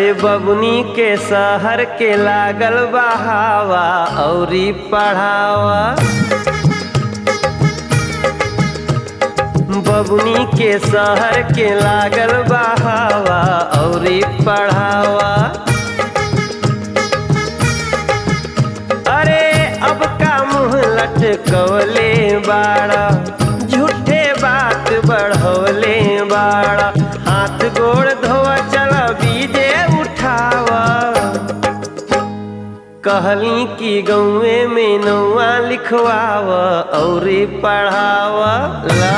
अरे बबुनी के शहर के लागल बहावा औरी पढ़ावा बबुनी के शहर के लागल बहावा औरी पढ़ावा अरे अब का मुंह लटकवले बाड़ा झूठे बात बढ़वले बाड़ा हाथ गोड़ धोवा चल बीजे उठावा कहली कि गौए में नौआ लिखवावा और पढ़ावा ला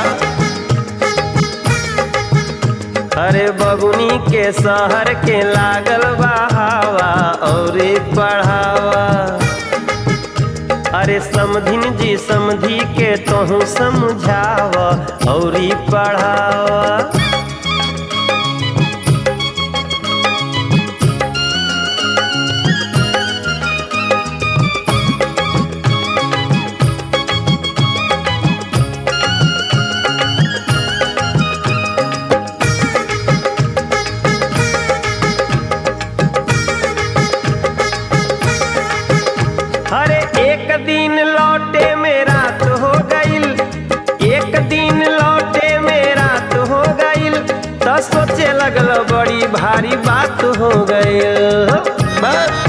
अरे बबुनी के शहर के लागल बहावा और पढ़ावा अरे समधिन जी समधी के तोहू समझाव और पढ़ावा अरे एक दिन लौटे में रात हो गईल एक दिन लौटे में रात हो गईल तो सोचे लगल बड़ी भारी बात हो गईल बस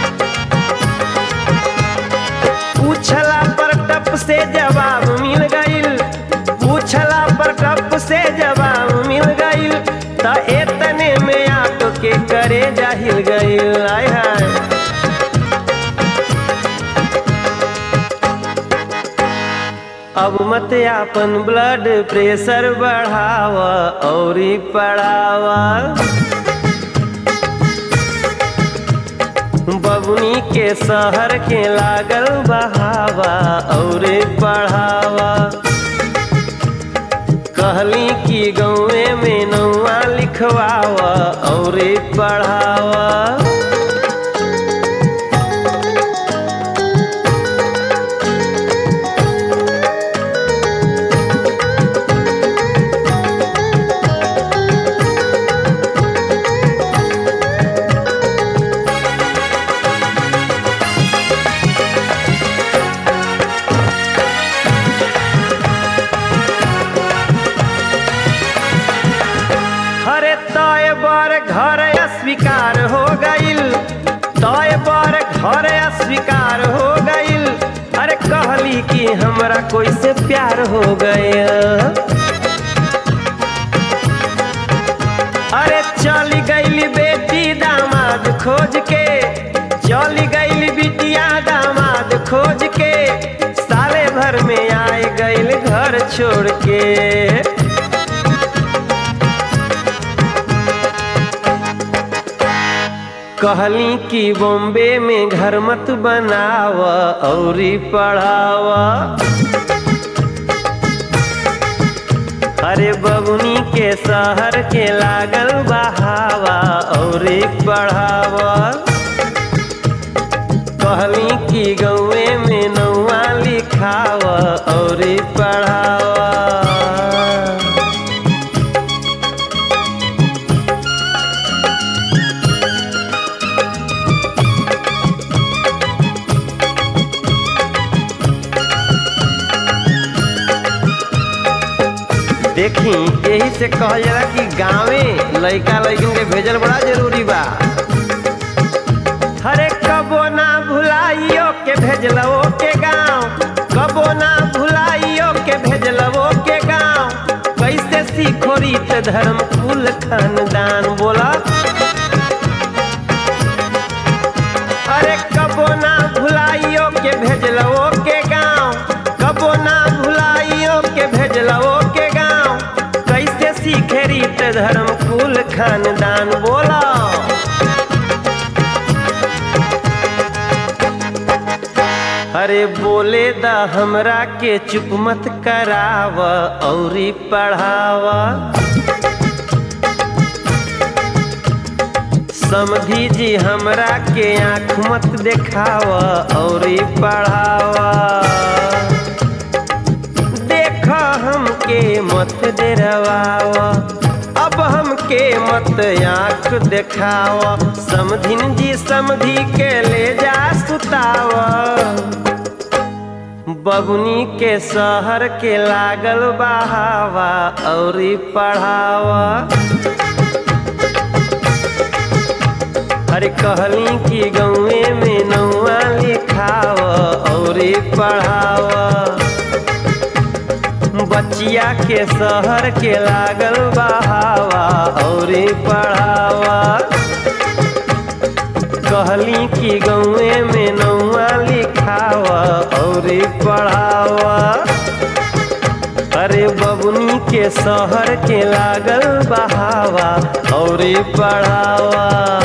पूछला पर टप से जवाब मिल गईल पूछला पर टप से जवाब मिल गईल तो एतने में आप के करे जाहिल गईल आय हाय अब मत आपन ब्लड प्रेशर बढ़ावा और पढ़ावा बबुनी के शहर के लागल बहावा और पढ़ावा कहली कि गौए में नौआ लिखवावा और पढ़ावा हरे तय बर घर अस्वीकार हो गईल तय बर घर अस्वीकार हो गईल अरे कहली कि हमरा कोई से प्यार हो गया अरे चली गईली बेटी दामाद खोज के चली गईली बिटिया दामाद खोज के साले भर में आए गईल घर छोड़ के कहली कि बॉम्बे में घर मत बनावा और पढ़ावा अरे बबुनी के शहर के लागल बहावा और पढ़ावा कहली कि गौए में नौआ लिखावा और पढ़ावा देखी यही से कहल जाला कि गांवे लइका लइकन के भेजल बड़ा जरूरी बा हरे कबो ना भुलाइयो के भेजलवो के गांव कबो ना भुलाइयो के भेजलवो के गांव कैसे सीखो रीत धर्म कुल खानदान बोला अरे कबो ना भुलाइयो के भेजलवो के गांव कबो ना भुलाइयो के भेजलवो के गांव कैसे सीखे रीत धर्म कुल खानदान बोला अरे बोले दा हमरा के चुप मत कराव औरी पढ़ावा समधी जी हमरा के आँख मत देखावा और पढ़ावा देख हमके मत डरवावा अब हमके हमके मत आँख देखाव समधिन जी समधी के ले जा सुताव बबुनी के शहर के लागल बहावा औरी पढ़ावा अरे कहली कि गौए में नौआ लिखाव औरी पढ़ाव बचिया के शहर के लागल बहावा औरी पढ़ावा कहली कि गौए में नौआ लिखावा औरी पढ़ावा अरे बबुनी के शहर के लागल बहावा औरी पढ़ावा